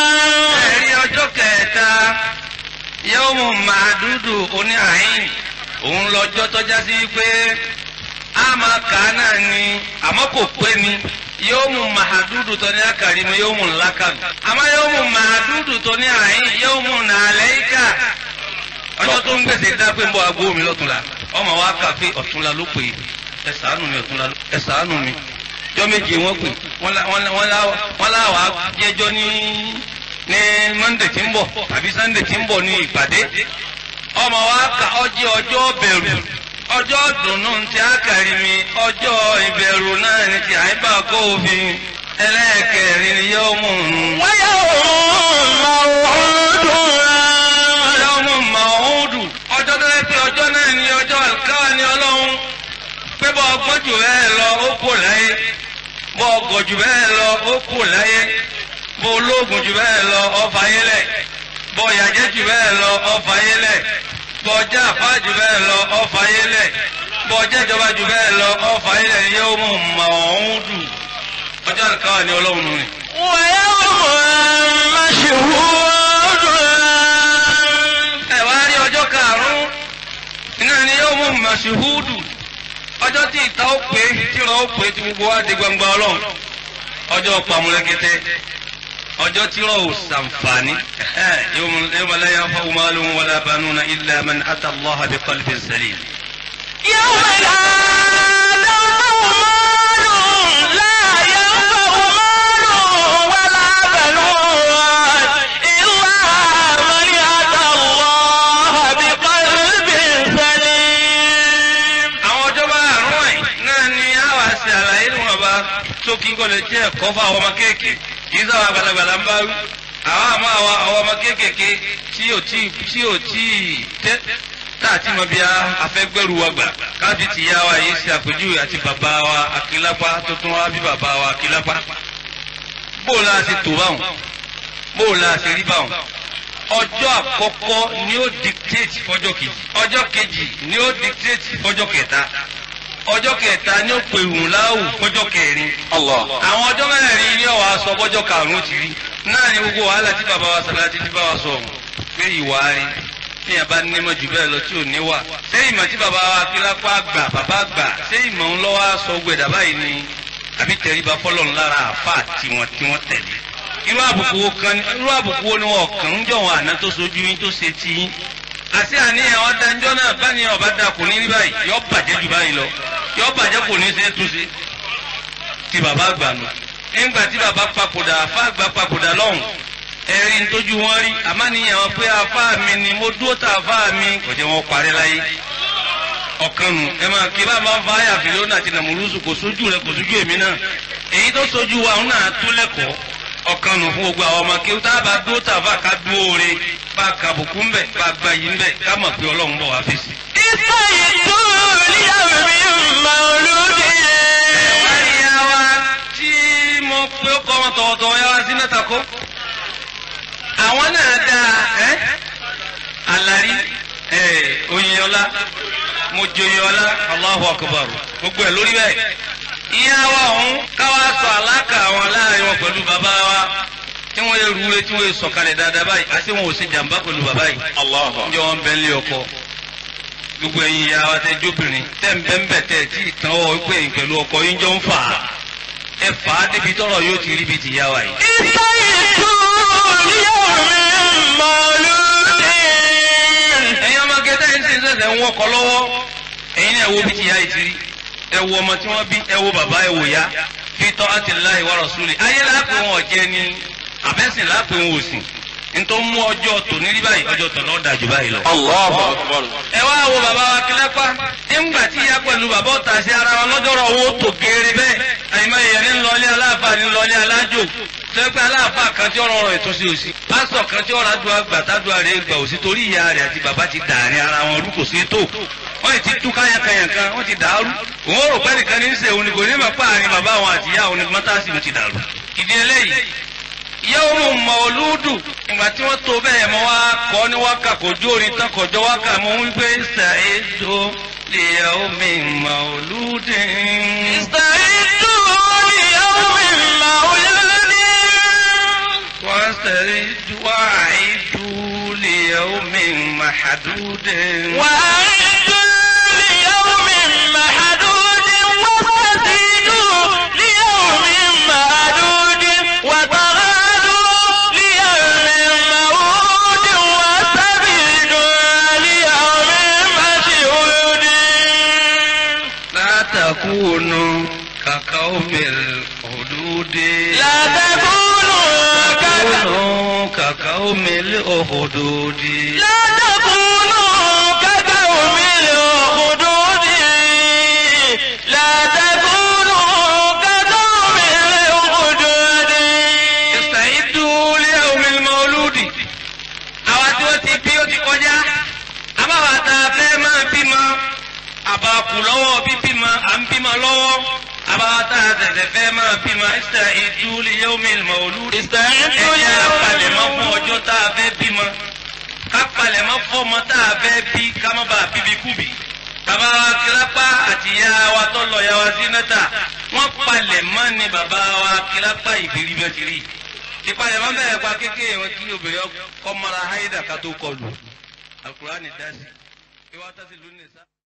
ẹ̀rí ọjọ́ kẹta yawmu ma'dudu oní àhín òun lọ́jọ́ tọ́já sí pé a máa kà á náà ni àmọ́ kò pé ni yóò mú màdúdù tó ní àkàrí mi yóò mú lákàbí àmọ́ yóò mú màdúdù tó ní àyín yóò mú nàlẹ́yìká ọjọ́ tó ń gbèsè dá pé ń bọ́ agbó mi lọ́túnla ọmọ wa kà pé ọ̀túnla ló pè é ẹ ṣàánú mi ọ̀túnla ló ẹ ṣàánú mi jọ́ méje wọ́n pè wọ́n láwà jẹ́jọ́ ní ní Monday tí ń bọ̀ tàbí Sunday tí ń bọ̀ ní ìpàdé ọmọ wa kà ọjọ́ ọjọ́ bẹ̀rù ọjọ́ dùnú ti àkàrí mi ọjọ́ ìbẹ̀rù náà ni ti àyíbá kó òfin ẹlẹ́ẹ̀kẹrin ni yóò mú un. wáyà òun máa wọ́n ọjọ́ mú màúdù ọjọ́ tó yẹ pé ọjọ́ náà ni ọjọ́ àlùkáwà ni ọlọ́run pé bọ́ ọgbọ́n jù bẹ́ẹ̀ lọ ó kò láyé bọ́ ọgọ̀ jù bẹ́ẹ̀ lọ ó kò láyé bọ́ ológun jù bẹ́ẹ̀ lọ ọfà yẹlẹ̀ bọ́ ìyàjẹ́ jù bẹ́ẹ̀ lọ ọfà yẹlẹ̀ bọ́ ọjà àfá jù bẹ́ẹ̀ lọ ọfà yẹlẹ̀ bọ́ ọjà ìjọba jù bẹ́ẹ̀ lọ ọfà yẹlẹ̀ ni yóò mú màúdù ọjọ́ àlùkáwà ni ọlọ́run nù ni. wáyà òun máa ṣe wúrọ̀. ẹ wá rí ọjọ́ karùn-ún iná ni yóò mú màṣíhúdù ọjọ́ tí ìta ó pé tí ìrọ̀ ó pé tí gbogbo wa di gbangba ọlọ́run ọjọ́ pàmùlẹ́gẹ́tẹ́ ọjọ́ tí ìrọ̀ ò sàǹfààní yóò mú la yanfa'u malun wala banuna illa man ata Allah bi qalbin salim. يوم لا ينفع مال لا ينفع مال ولا بنون إلا من أتى الله بقلب سليم àwọn ọjọ́ bá àrùn ẹ̀ náà ni a wá sí àlàyé ní wọn bá tó kí kò lè jẹ́ ẹ̀kọ́ fún àwọn ọmọ kéèké kì í sábà gbalagbala ń bá wí àwọn àmọ́ àwọn àwọn ọmọ kéékèèké tí ò tí tí ò tí tẹ́ tá àti mọ bí afẹ́gbẹ́rù wa gbà káfí ti yá wa yìí ṣe àpèjúwe àti bàbá wa akílápá tó tún wá bí bàbá wa akílápá bóò la ṣe tò báwọn bóò la ṣe rí báwọn ọjọ́ àkọ́kọ́ ni ó dictate fọjọ́ kejì ọjọ́ kejì ni ó dictate fọjọ́ kẹta ọjọ́ kẹta ni ó pè wùn láwù fọjọ́ kẹrin Allah. àwọn ọjọ́ mẹ́rin ni ọ̀wá sọ bọ́jọ́ karùn-ún ti rí náà ni gbogbo wàhálà tí bàbá wa sàlátì ti bá wa sọ ọ̀hún pé ìwà rí tí yẹn bá nímọ̀ jù bẹ́ẹ̀ lọ tí ò ní wà ṣé ìmọ̀ tí bàbá wa kílápá gbà bàbá gbà ṣé ìmọ̀ ń lọ́wọ́ sọ gbẹ̀dà báyìí ni àbí tẹríba fọlọ́run lára àfà tiwọn tí wọ́n tẹ̀lé irú àbùkù wo kan irú àbùkù wo ni wọn kàn ń jọ wọn àná tó sojú yín tó ṣe ti yín àti àníyàn ọ̀dànjọ́ náà bá ní ọ̀bá dà kò ní rí báyìí yọ bàjẹ́ jù báyìí lọ yọ bàjẹ́ kò ní ṣe é túnṣe ti bàbá àgbà nù nígbà tí bàbá papòdà àfa àgbà papòdà lọ́hùn ẹ̀rí ń tójú wọn rí àmánìyàn wọn pé àfa mi ni mo dúró tà àfa mi kò jẹ́ wọn parí láyé ọ̀kan nù ẹ máa kí bá máa ń fa àyà fìlónà àti nàmúrúsù kò sójú rẹ kò sójú èmi náà èyí tó sójú wa òun náà tó lẹ́kọ̀ọ́ ọ̀kan nù fún gbogbo àwọn ọmọ kí tá a bá dúró tà àfa ká dúró re bá kàbùkù ń bẹ̀ bá gba yìí ń bẹ̀ ká mọ̀ pé ọlọ́run bọ̀ wá fèsì. استيقظوا ليوم مولود Ìyá wa tí mo pé ó kọ́ wọn tọ̀wọ̀tọ̀wọ̀ yá wa sí mẹ́ta kó. Àwọn náà dáa ẹ́ Àlàrí ẹ̀ Oyinọlá Mojoyinọlá Allahu Akbar gbogbo ẹ̀ lórí bẹ́ẹ̀. Ìyá wa ọ̀hún káwá sọ àlákà wọn láàrin wọn pẹ̀lú bàbá wa tí wọ́n yẹ rúure tí wọ́n yẹ sọ̀kalẹ̀ dáadáa báyìí àti wọn ò ṣe jàǹbá pẹ̀lú bàbá yìí. Allah. Ǹjẹ́ wọ́n bẹ nílé ọkọ? gbogbo ẹ̀yin ìyá wa tẹ jóbìnrin tẹ ń bẹ ń bẹ tẹ tí ìtàn ọ wípé ẹ̀yin pẹ̀lú ọkọ yín jọ ń fà á ẹ fà á débi tọrọ yóò ti rí bi ti yá wa yìí. استيقظوا ليوم مولود ẹ̀yin ọmọ gẹ́gẹ́ ẹ̀yin sì ń sẹ̀sẹ̀ ń wọkọ̀ lọ́wọ́ ẹ̀yin náà wo bí ti yá yìí ti rí ẹ wo ọmọ tí wọ́n bí ẹ wo bàbá ẹ wò ya fi tọ́ àti láì wá rọ̀súlì ayé lápẹ̀ wọn ọ̀jẹ́ ni àbẹ́sìn lápẹ̀ wọn òsìn nítorí mú ọjọ́ tòní rí báyìí ọjọ́ tòní ọ̀dà jù báyìí lọ. Allahu akbar. ẹ wá wo bàbá wa kílẹ́pá nígbà tí ìyá pẹ̀lú bàbá ọ̀tà sí ara wọn lọ́jọ́rọ̀ owó tó geere bẹ́ẹ̀ àyìnbá èèyàn ní lọlé aláàfáà ní lọlé alájò sẹ́gbẹ́ aláàfáà kan tí ọ̀rọ̀ rẹ̀ tó sí òsì pásítọ̀ kan tí ọ̀rọ̀ adùn àgbà tádùn rẹ̀ gbà òsì torí ìyá rẹ̀ àti bàbá ti dàárín ara wọn rú kò sí tó wọ́n ti tú káyàkáyà kan wọ́n ti dàrú òun rò pé nìkan ní í ṣe òun ni kò ní mọ̀ páàrin bàbá àwọn àti ìyá òun ni mọ́tàsí ti dàrú ìdí eléyìí yawmu mawludu ìgbà tí wọ́n tó bẹ́ẹ̀ mọ́ wá kọ́ ní wákà kò jó orin tán kọjọ́ wákà mọ́ wípé ṣàìdó li yawmi mawludin. استعدوا ليوم مولود wọ́n sẹ̀rí wáìdú li yawmi mahdudin. وأعدوا كقوم الخدود لا تكونوا كذا كونوا كقوم الأخدود لا تكونوا كقوم الأخدود لا تكونوا كقوم الأخدود استعدوا ليوم المولود àwa tí wọ́n ti bí ó ti kọjá àbáwá tá a fẹ́ máa bímọ àbàkù lọ́wọ́ bíbímọ à ń bímọ lọ́wọ́ àbáwá tá a tẹ̀tẹ̀ fẹ́ máa bímọ استعدوا ليوم المولود استعدوا ẹ̀jẹ̀ ليوم apalẹ̀mọ́ fún ọjọ́ tá a fẹ́ bímọ ká palẹ̀mọ́ fọ́mọ tá a fẹ́ bí ká má bàa bíbí kúbi bàbá wa kílápá àti ìyá wa tó lọ ìyá wa sí nẹ́tà wọ́n palẹ̀mọ́ ni bàbá wa kílápá ìbírí bẹ́ẹ̀ ti rí ìpalẹ̀mọ́ bẹ̀rẹ̀ pa kékeré wọn kí obìnrin kọ́ mọ́ra háídà ká tó kọlù Al-Qur'ani dá sí ìwà tásí lónìí sá.